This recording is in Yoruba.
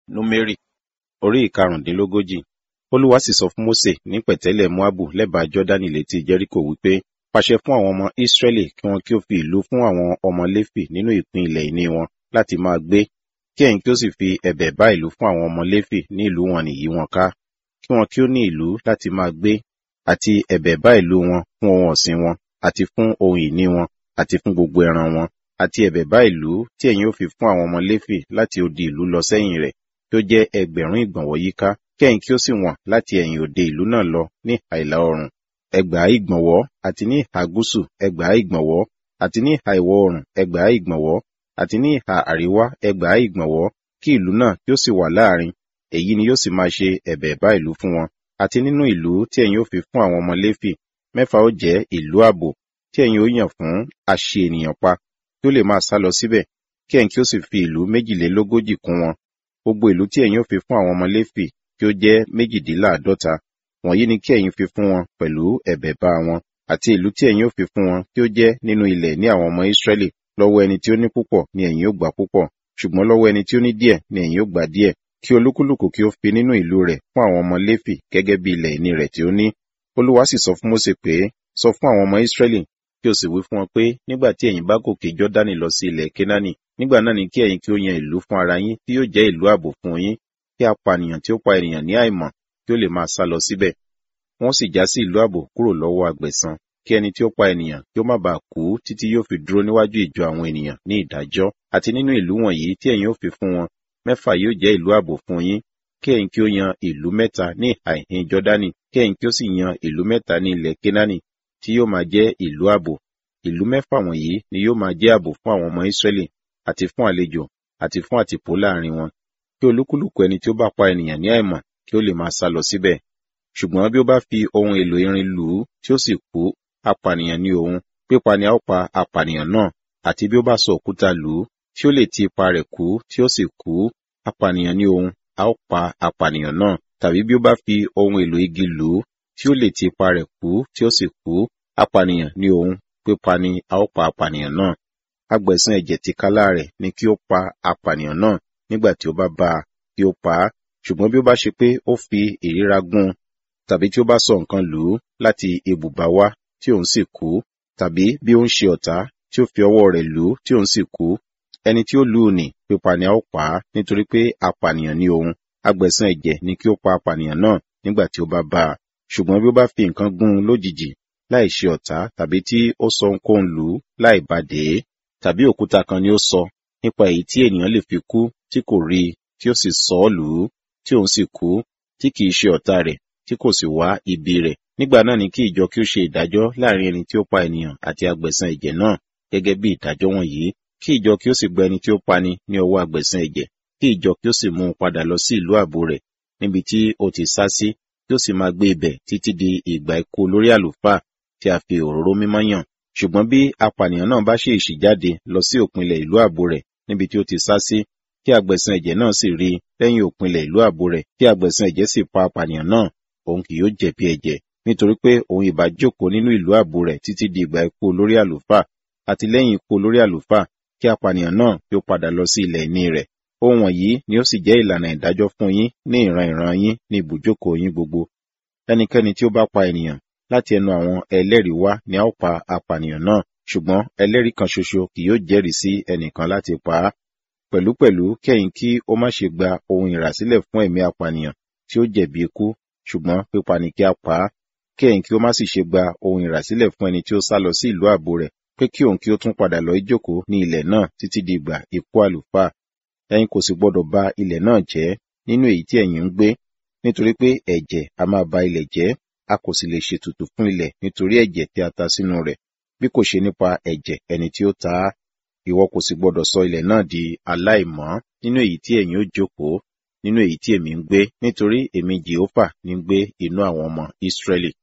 númérì orí ìkarùndínlógójì olúwa sì sọ fún mósè ní pẹ̀tẹ́lẹ̀ moabu lẹ́bàá jọ́dánì létí jẹ́ríkò wípé pàṣẹ fún àwọn ọmọ ísírẹ́lì kí wọn kí ó fi ìlú fún àwọn ọmọ léfì nínú ìpín ilẹ̀ ìní wọn láti máa gbé kí ẹ̀yin kí ó sì fi ẹ̀bẹ̀ bá ìlú fún àwọn ọmọ léfì ní ìlú wọn nìyí wọn ká kí wọn kí ó ní ìlú láti máa gbé àti ẹ̀bẹ̀ bá ìlú wọn fún ohun ọ̀sìn wọn àti fún ohun ìní wọn àti fún gbogbo ẹran wọn àti ẹ̀bẹ̀ bá ìlú tí ẹ̀yin ó fi fún àwọn ọmọ léfì láti odi ìlú lọ sẹ́yìn rẹ̀ tí ó jẹ́ ẹgbẹ̀rún ìgbọ̀nwọ́ yíká kí ẹ̀yin kí ó sì wọ̀n láti ẹ̀yìn òde ìlú náà lọ ní ìhà ìlà oòrùn ẹgbàá ìgbọ̀nwọ́ àti ní ìhà gúúsù ẹgbàá ìgbọ̀nwọ́ àti ní ìhà ìwọ̀ oòrùn ẹgbàá ìgbọ̀nwọ́ àti ní ìhà àríwá ẹgbàá ìgbọ̀nwọ́ kí ìlú náà kí ó sì wà láàrin èyí ni yóò sì máa ṣe ẹ̀bẹ̀ bá ìlú fún wọn àti nínú ìlú tí ẹ̀yin ó fi fún àwọn ọmọ léfì mẹ́fà ó jẹ́ ìlú ààbò tí ẹ̀yin ó yàn fún àṣe ènìyàn pa kí ó lè máa sá lọ síbẹ̀ kí ẹ̀yin kí ó sì fi ìlú méjìlélógójì kún wọn gbogbo ìlú tí ẹ̀yin ó fi fún àwọn ọmọ léfì kí ó jẹ́ méjìdínláàdọ́ta wọ̀nyí ni kí ẹ̀yin fi fún wọn pẹ̀lú ẹ̀bẹ̀ bá wọn àti ìlú tí ẹ̀yin ó fi fún wọn kí ó jẹ́ nínú ilẹ̀ ní àwọn ọmọ Ísírẹ́lì lọ́wọ́ ẹni tí ó ní púpọ̀ ni ẹ̀yin ó gbà púpọ̀ ṣùgbọ́n lọ́wọ́ ẹni tí ó ní díẹ̀ ni ẹ̀yin ó gbà díẹ̀ kí olúkúlùkù kí ó fi nínú ìlú rẹ̀ fún àwọn ọmọ Léfì gẹ́gẹ́ bí ilẹ̀ ìní rẹ̀ tí ó ní Olúwa sì sọ fún Mósè pé sọ fún àwọn ọmọ Ísírẹ́lì kí o sì wí fún wọn pé nígbà tí ẹ̀yin bá gòkè Jọ́dánì lọ sí ilẹ̀ Kénáánì nígbà náà ni kí ẹ̀yin kí ó yan ìlú fún ara yín tí yóò jẹ́ ìlú ààbò fún yín kí apànìyàn tí ó pa ènìyàn ní àìmọ̀ kí ó lè máa sá lọ síbẹ̀ wọ́n sì já sí ìlú ààbò kúrò lọ́wọ́ agbẹ̀san kí ẹni tí ó pa ènìyàn kí ó má bàa kú títí yóò fi dúró níwájú ìjọ àwọn ènìyàn ní ìdájọ́ àti nínú ìlú wọ̀nyí tí ẹ̀yin ó fi fún wọn mẹ́fà yóò jẹ́ ìlú ààbò fún yín kí ẹ̀yin kí ó yan ìlú mẹ́ta ní ìhà ìhín Jọ́dánì kí ẹ̀yin kí ó sì yan ìlú mẹ́ta ní ilẹ̀ Kénáánì tí yóò máa jẹ́ ìlú ààbò ìlú mẹ́fà wọ̀nyí ni yóò máa jẹ́ ààbò fún àwọn ọmọ Ísírẹ́lì àti fún àlejò àti fún àtìpó láàrin wọn kí olúkúlùkù ẹni tí ó bá pa ènìyàn ní àìmọ̀ kí ó lè máa sá lọ síbẹ̀ ṣùgbọ́n bí ó bá fi ohun èlò irin lù ú tí ó sì kú apànìyàn ní òun pípa ni a ó pa apànìyàn náà àti bí ó bá sọ òkúta lù ú tí ó lè ti ipa rẹ̀ kú tí ó sì kú apànìyàn ní òun a ó pa apànìyàn náà tàbí bí ó bá fi ohun èlò igi lù ú tí ó lè ti ipa rẹ̀ kú tí ó sì kú apànìyàn ní òun pípa ni a ó pa apànìyàn náà agbẹ̀san ẹ̀jẹ̀ tìkálà rẹ̀ ni kí ó pa apànìyàn náà nígbà tí ó bá bá a kí ó pa á ṣùgbọ́n bí ó bá ṣe pé ó fi ìríra gún tàbí tí ó bá sọ nǹkan lù ú láti ibùba wá tí òun sì kú tàbí bí ó ń ṣe ọ̀tá tí ó fi ọwọ́ rẹ̀ lù ú tí òun sì kú ẹni tí ó lù ú nì pípa ni a ó pa á nítorí pé apànìyàn ni òun agbẹ̀san ẹ̀jẹ̀ ni kí ó pa apànìyàn náà nígbà tí ó bá bá a ṣùgbọ́n bí ó bá fi nǹkan gún un lójijì láì ṣe ọ̀tá tàbí tí ó sọ ohunkóhun lù ú láì bá dé tàbí òkúta kan ni ó sọ nípa èyí tí ènìyàn lè fi kú tí kò rí i tí ó sì sọ ọ́ lù ú tí òun sì kú tí kìí ṣe ọ̀tá rẹ̀ tí kò sì wá ibi rẹ̀ nígbà náà ni kí ìjọ kí ó ṣe ìdájọ́ láàrin ẹni tí ó pa ènìyàn àti agbẹ̀san ẹ̀jẹ̀ náà gẹ́gẹ́ bí ìdájọ́ wọ̀nyí kí ìjọ kí ó sì gba ẹni tí ó pani ní ọwọ́ agbẹ̀san ẹ̀jẹ̀ kí ìjọ kí ó sì mú un padà lọ sí ìlú ààbò rẹ̀ níbi tí ó ti sá sí kí ó sì máa gbé ibẹ̀ títí di ìgbà ikú olórí àlùfáà tí a fi òróró mímọ́ yàn ṣùgbọ́n bí apànìyàn náà bá ṣe ìṣì jáde lọ sí òpinlẹ̀ ìlú ààbò rẹ̀ níbi tí ó ti sá sí kí agbẹ̀san ẹ̀jẹ̀ náà sì rí lẹ́yìn òpinlẹ̀ ìlú ààbò rẹ̀ kí agbẹ̀san ẹ̀jẹ̀ sì pa apànìyàn náà òun kì yóò jẹ̀bi ẹ̀jẹ̀ nítorí pé òun ìbá jókòó nínú ìlú ààbò rẹ̀ títí di ìgbà ikú olórí àlùfáà àti lẹ́yìn ikú olórí àlùfáà kí apànìyàn náà yóò padà lọ sí ilẹ̀ ìní rẹ̀ ohun wọ̀nyí ni ó sì jẹ́ ìlànà ìdájọ́ fún yín ní ìran ìran yín ní ibùjókòó yín gbogbo ẹnikẹ́ni tí ó bá pa ènìyàn láti ẹnu àwọn ẹlẹ́rìí wá ni a ó pa apànìyàn náà ṣùgbọ́n ẹlẹ́rìí kan ṣoṣo kì yóò jẹ́rìí sí ẹnìkan láti pa á pẹ̀lúpẹ̀lú kẹ́yìn kí ó má ṣe gba ohun ìràsílẹ̀ fún ẹ̀mí apànìyàn tí ó jẹ̀bi ikú ṣùgbọ́n pípa ni kí a pa á kẹ́yìn kí ó má sì ṣe gba ohun ìràsílẹ̀ fún ẹni tí ó sá lọ sí ìlú ààbò rẹ̀ pé kí òun kí ó tún padà lọ ìjókòó ní ilẹ̀ náà títí di ìgbà ikú àlùfáà ẹ̀yin kò sì gbọdọ̀ ba ilẹ̀ náà jẹ́ nínú èyí tí ẹ̀yin ń gbé nítorí pé ẹ̀jẹ̀ a máa ba ilẹ̀ jẹ́ a kò sì lè ṣètùtù fún ilẹ̀ nítorí ẹ̀jẹ̀ tí a ta sínú rẹ̀ bí kò ṣe nípa ẹ̀jẹ̀ ẹni tí ó ta á ìwọ kò sì gbọdọ̀ sọ ilẹ̀ náà di aláìmọ́ nínú èyí tí ẹ̀yin ó jókòó nínú èyí tí èmi ń gbé nítorí èmi jehova ní gbé inú àwọn ọmọ Ísírẹ́lì